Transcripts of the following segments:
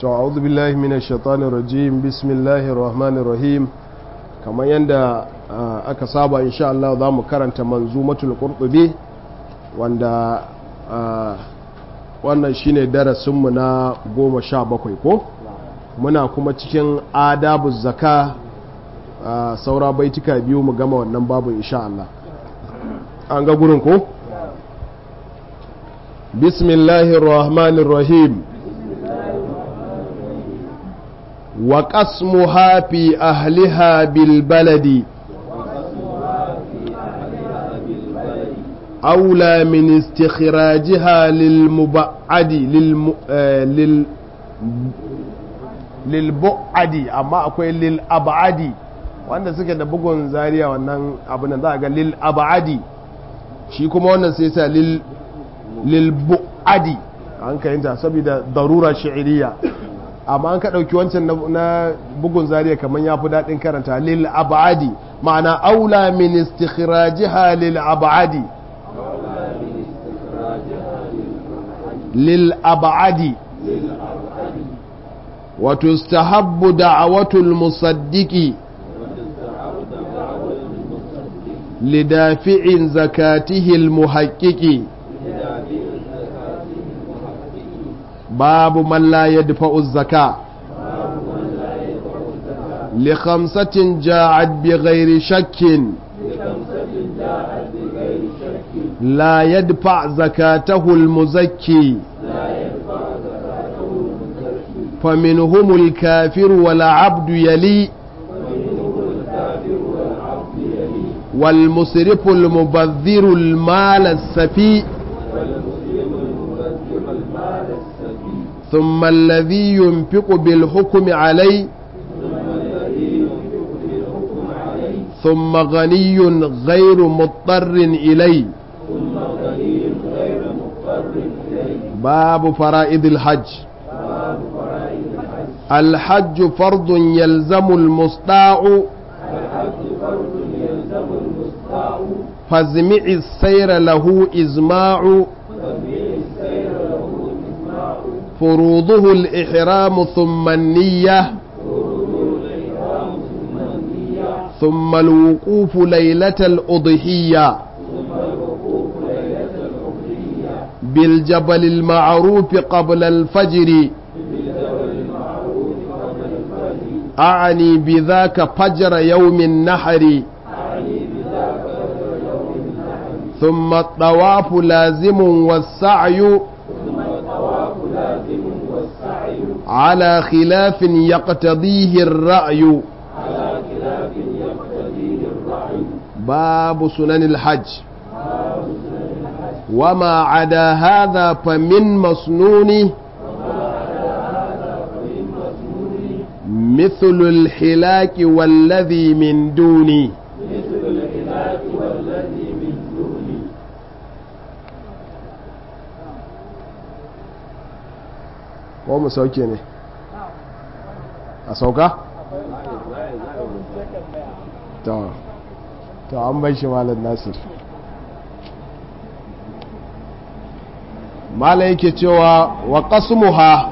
to a'udhu billahi minash shaitanir rajim bismillahir rahmanir rahim kamar yadda aka saba insha Allah za mu karanta manzumatul qurtubi wanda wannan shine darasinmu na goma sha bakwai ko muna kuma cikin adabu zaka saura baitika biyu mu gama wannan babu insha Allah an ga gurin ko bismillahir rahmanir rahim wa qasmuha fi ahliha bil baladi أولى من استخراجها للمبعد للم... لل lilbu'adi amma akwai lil'abadi wanda suke da bugun zariya wannan abin za a ga lil'abadi shi kuma wannan sai sa lilbu'adi an kayanta saboda darura shi'iriya amma an ka ɗauki wancan na bugun zariya kamar ya fi daɗin karanta lil'abadi ma'ana aula min istikhrajiha lil'abadi للأبعد وتستحب دعوة المصدق لدافع زكاته المحقق باب من لا يدفع الزكاة لخمسة جاءت بغير شك لا يدفع زكاته المزكي فمنهم الكافر والعبد يلي والمسرف المبذر المال السفي ثم الذي ينفق بالحكم عليه ثم غني غير مضطر إليه باب فرائض الحج الحج فرض يلزم المستطاع فازمع السير له إزماع فروضه الإحرام ثم النية ثم الوقوف ليلة الأضحية بالجبل المعروف قبل الفجر أعني بذاك فجر يوم النحر ثم الطواف لازم والسعي على خلاف يقتضيه الرأي باب سنن الحج وما عدا هذا فمن مسنون مثل الحلاك والذي من دوني ko mu sauke ne a sauka? to an bai shi malar nasir mala yake cewa wa qasmuha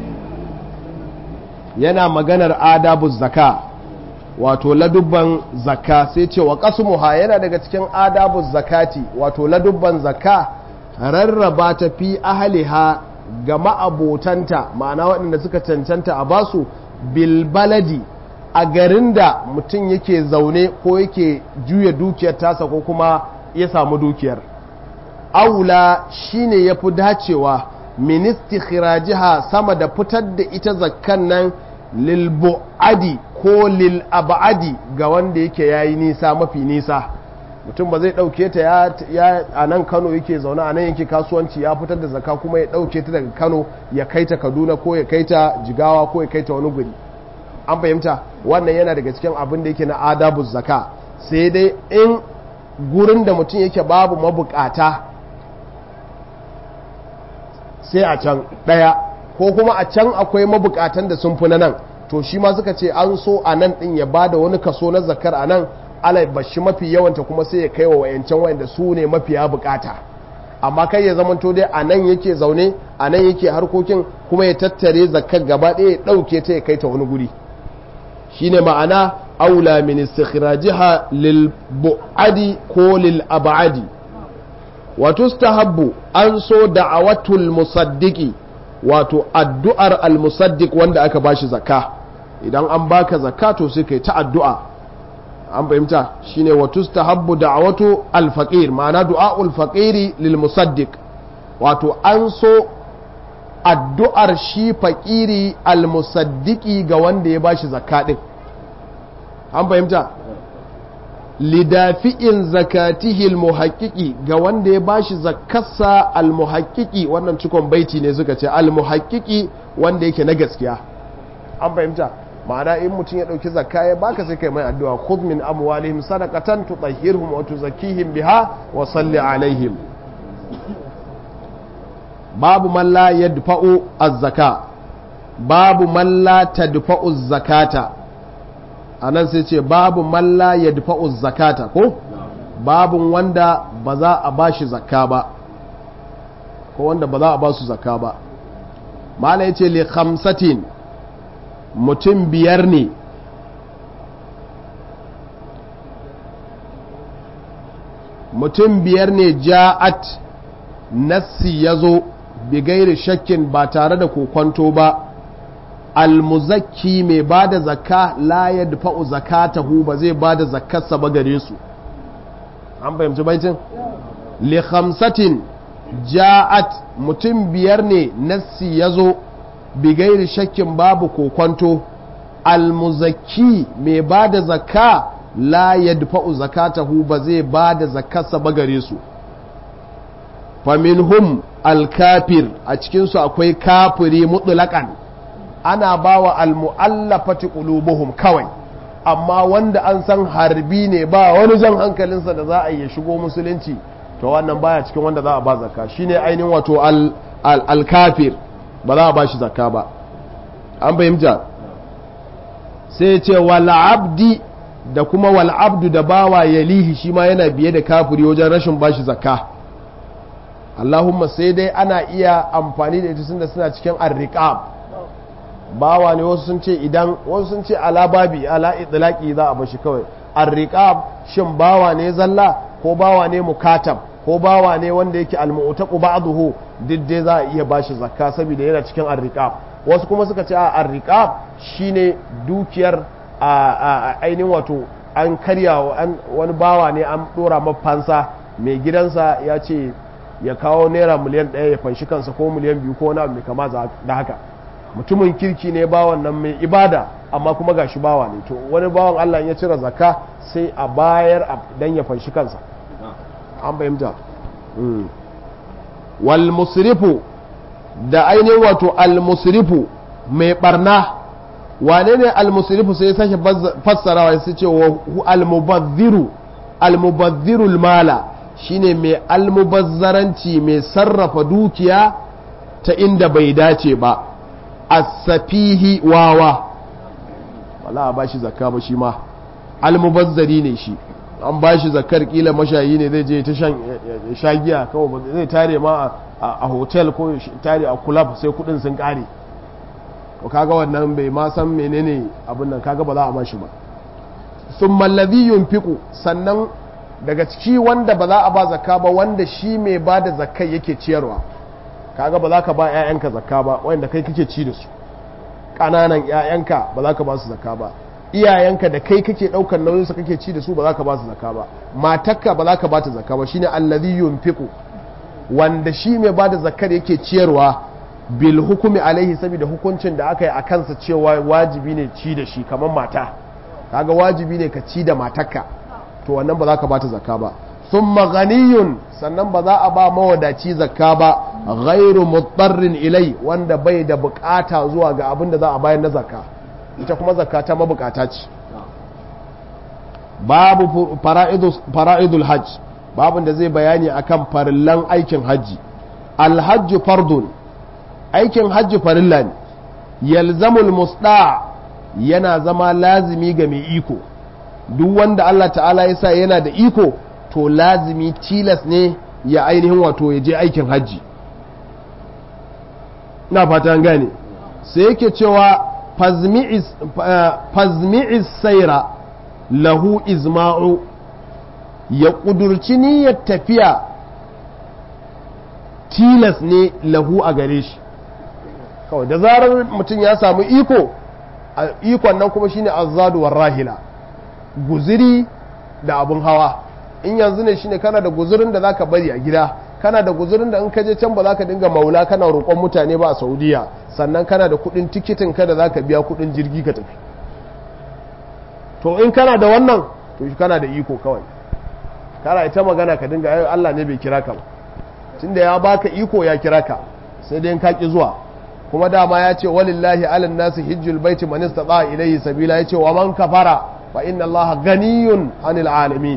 yana maganar adabu zaka wato ladubban zaka sai ce wa qasmuha yana daga cikin adabu zakati wato ladubban zaka rarraba ta fi ahliha ga ma'abotanta ma'ana waɗanda suka cancanta a basu bilbaladi a garin da mutum yake zaune ko yake juya dukiyar tasa ko kuma ya samu dukiyar aula shine ya fi dacewa ministi khirajiha sama da fitar da ita zakkan nan lilbu'adi ko lil'abadi ga wanda yake yayi nisa mafi nisa mutum ba zai ɗauke ta ya a nan kano yake zaune a nan yake kasuwanci ya fitar da zakka kuma ya ɗauke ta daga kano ya kai ta kaduna ko ya kai ta jigawa ko ya kai ta wani guri an fahimta wannan yana daga cikin abin da yake na adabu zaka sai dai in gurin da mutum yake babu mabukata sai a can ɗaya ko kuma a can akwai mabukatan da sun fi na nan to shi ma suka ce an so a nan ɗin ya bada wani kaso na zakar a nan alai bashi mafi yawanta kuma sai ya kai wa wayancan wayanda su ne mafiya bukata amma kai ya zamanto dai a nan yake zaune a nan yake harkokin kuma ya tattare zakar gaba ɗaya ya ɗauke ta ya kai ta wani guri shine ma'ana aula min istikhrajiha lil bu'adi ko lil ab'adi wa tustahabbu an so da'awatul musaddiqi wato addu'ar al musaddiq wanda aka bashi zakka idan an baka zakka to sai kai ta addu'a an fahimta shine wa tustahabbu da'awatu al faqir ma'ana du'aul faqiri lil musaddiq wato an so addu'ar shi faƙiri almusaddiki ga wanda ya bashi zakka ɗin an fahimta lidafi'in zakatihi almuhaƙiƙi ga wanda ya bashi zakkarsa almuhaƙiƙi wannan cikon baiti ne suka ce almuhaƙiƙi wanda yake na gaskiya an fahimta ma'ana in mutum ya ɗauki zakka ya baka sai kai mai addu'a khudh min amwalihim sadaqatan tutahhirhum wa tuzakkihim biha wa salli alaihim babu man la yadfa'u az-zaka babu man la tadfa'u az-zakata anan sai ce babu man la yadfa'u az-zakata ko babu wanda ba za a bashi zakka ba ko wanda ba za a ba su zakka ba mala yace li khamsatin mutum biyar ne mutum biyar ne ja'at nassi ya zo bigairi shakkin ba tare da kokwanto ba almuzakki mai ba da zakka la ya dafa'u zakatahu ba zai ba da zakkarsa ba gare su an fahimci baitin li khamsatin ja'at mutum biyar ne nassi ya zo bigairi shakkin babu kokwanto almuzakki mai ba da zakka la ya dafa'u zakatahu ba zai ba da zakkarsa ba gare su faminhum alkafir a cikinsu akwai kafiri mutlaƙan ana ba wa almu'allafati qulubuhum kawai amma wanda an san harbi ne ba wani jan hankalinsa da za a yi shigo musulunci to wannan baya cikin wanda za a ba zakka shine ainihin wato alkafir ba za a ba shi zakka ba an fahimta sai ce wal abdi da kuma wal abdu da bawa yalihi shi ma yana biye da kafiri wajen rashin bashi zakka Allahumma sai dai ana iya amfani da ita da suna cikin arriqab bawa ne wasu sun ce idan wasu sun ce ala babi ala idlaqi za a bashi kawai arriqab shin bawa ne zalla ko bawa ne mukatab ko bawa ne wanda yake almu'taqu ba'dahu duk dai za a iya bashi zakka saboda yana cikin arriqab wasu kuma suka ce a arriqab shine dukiyar a ainihin wato an karya wani bawa ne an dora mafansa mai gidansa ya ce ya kawo naira miliyan ɗaya ya fanshi kansa ko miliyan biyu ko wani abu mai kama da haka mutumin kirki ne bawan nan mai ibada amma kuma gashi bawa ne to wani bawan Allah ya cire zakka sai a bayar dan ya fanshi kansa an fahimta wal musrifu da ainihin wato al musrifu mai barna wane ne al musrifu sai ya sake fassarawa sai ce wa al mubazziru al mubazziru al mala shine mai almubazzaranci mai sarrafa dukiya ta inda bai dace ba asafihi wawa wala ba shi zakka ba shi ma almubazzari ne shi an ba shi zakkar kila mashayi ne zai je ta shan giya kawai zai tare ma a hotel ko tare a club sai kudin sun kare to kaga wannan bai ma san menene abin nan kaga ba za a ma shi ba sun mallazi yunfiku sannan daga ciki wanda ba za a ba zakka ba wanda shi mai ba da zakkai yake ciyarwa kaga ba za ka ba 'ya'yanka zakka ba wanda kai kake ci da su ƙananan 'ya'yanka ba za ka ba su zakka ba iyayenka da kai kake ɗaukar nauyin su kake ci da su ba za ka ba su zakka ba matakka ba za ka ba ta zakka ba shine allazi yunfiqu wanda shi mai ba da zakkar yake ciyarwa bil hukumi alaihi saboda hukuncin da aka yi a kansa cewa wajibi ne ci da shi kamar mata kaga wajibi ne ka ci da matakka to wannan ba za ka bata zakka ba sun ganiyun sannan ba za a ba mawadaci zakka ba ghairu mutarrin ilai wanda bai da bukata zuwa ga abin da za a bayar na zakka ita kuma zakka ta mabukata ce babu fara'idul hajj babin da zai bayani akan farillan aikin hajji alhajju fardun aikin hajji farilla ne yalzamul musda yana zama lazimi ga mai iko duk wanda Allah ta'ala ya sa yana da iko to lazimi tilas ne ya ainihin wato ya je aikin hajji na fata gane sai yake cewa fazmi'is saira lahu izma'u ya ƙudurci niyyar tafiya tilas ne lahu a gare shi kawai da zarar mutum ya samu iko ikon nan kuma shine azzaduwar rahila guziri da abun hawa in yanzu ne shine kana da guzurin da zaka bari a gida kana da guzurin da in ka je can ba za ka dinga maula kana roƙon mutane ba a saudiya sannan kana da kuɗin tikitin ka da za ka biya kuɗin jirgi ka tafi to in kana da wannan to shi kana da iko kawai kana ita magana ka dinga ayo Allah ne bai kira ka ba tunda ya baka iko ya kira ka sai dai in ka ki zuwa kuma dama ya ce walillahi alan nasi hijjul baiti man istata ilayhi sabila ya ce wa man kafara fa inna Allah ganiyun anil alamin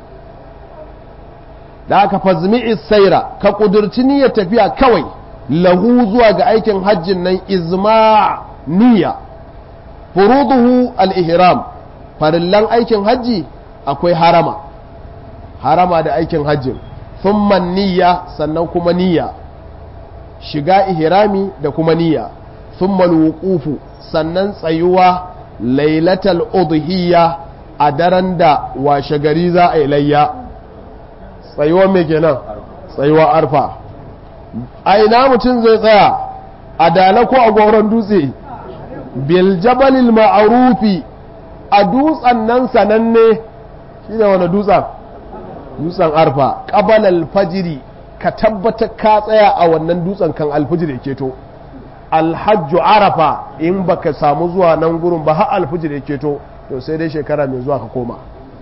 da aka fazmi'i saira ka kudurci niyyar tafiya kawai lahu zuwa ga aikin hajjin nan izma niyya furuduhu al-ihram farillan aikin hajji akwai harama harama da aikin hajjin thumma niyya sannan kuma niyya shiga ihrami da kuma niyya thumma al sannan tsayuwa lailatal udhiyya a daren da washe gari za a yi layya tsayuwa mai kenan tsayuwa arfa a ina mutum zai tsaya a dala ko a goron dutse bil jabalil ma'arufi a dutsen nan sananne shi ne wani dutsen dutsen arfa ƙabal alfajiri ka tabbata ka tsaya a wannan dutsen kan alfajiri keto alhajju arafa in baka samu zuwa nan gurin ba har alfajiri keto to sai dai shekara mai zuwa ka koma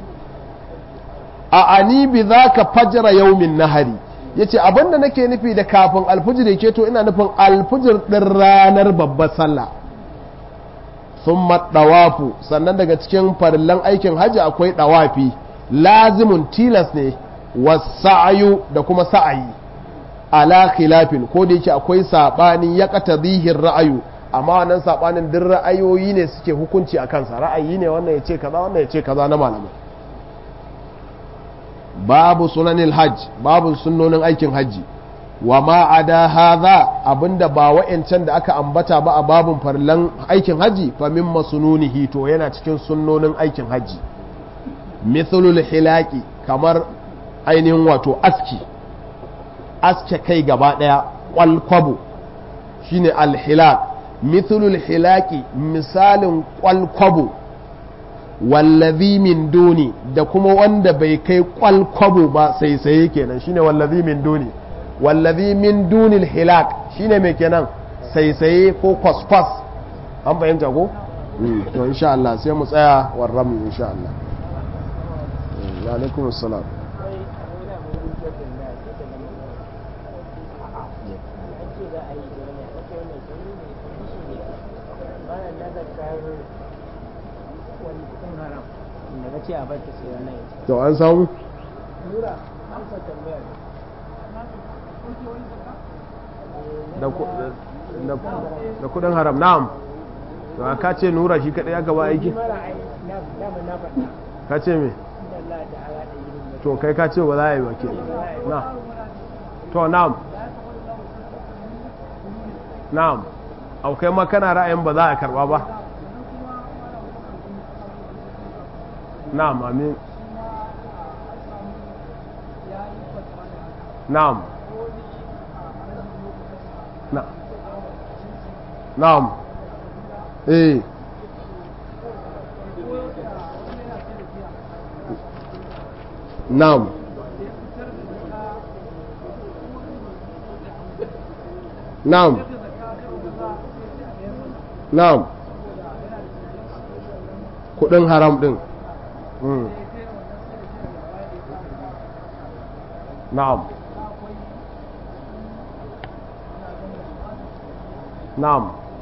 a ani bi za ka fajira yaumin nahari ya ce abinda nake nufi da kafin alfijir ke to ina nufin alfijir ɗin ranar babbar sallah sun ɗawafu sannan daga cikin farillan aikin hajji akwai ɗawafi lazimin tilas ne wasa'ayu da kuma sa'ayi ala khilafin ko da yake akwai saɓanin ya ƙata zihin ra'ayu amma wannan saɓanin duk ra'ayoyi ne suke hukunci a kansa ra'ayi ne wannan ya ce kaza wannan ya ce kaza na malamai babu sunanin hajj babu sunnonin aikin hajji wa ma ada hadha abinda ba wa'ancan da aka ambata ba a babun farlan aikin hajji fa min masununihi to yana cikin sunnonin aikin hajji mithlul hilaki kamar ainihin wato aski aske kai gaba daya kwalkwabo shine alhilak mithlul hilaki misalin kwalkwabo wallazi min duni da kuma wanda bai kai kwalkwabo ba sai sai kenan shine wallazi min duni wallazi min dunil hilak shine mai kenan sai sai ko kwaskwas an fahimta ko to insha Allah sai mu tsaya warram insha Allah wa alaikum assalam ce a bar ta sai wannan to an samu nura amsa tambayar da kudin haram na'am to ka ce nura shi kadai ya gaba aiki mara ai na na na faɗa ka ce me inda Allah ta'ala da ilimin to kai ka ce ba za a yi ba ke na to na'am na'am au kai ma kana ra'ayin ba za a karba ba na'am amin na'am na na'am eh na'am na'am na'am kudin haram din Mm. na'am na'am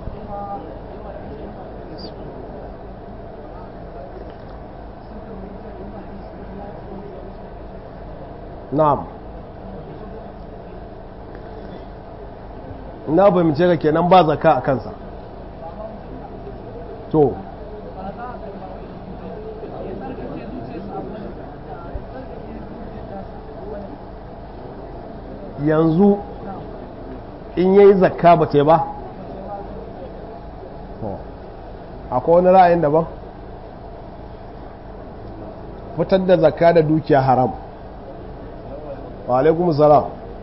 na'am na fahimce ka kenan ba zaka a kansa to yanzu in yayi zakka ba ce ba akwai wani ra'ayin daban fitar da zakka da dukiya haram wa alaikum salam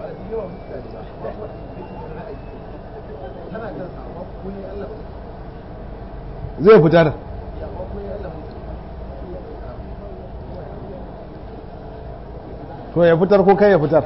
zai fitar to ya fitar ko kai ya fitar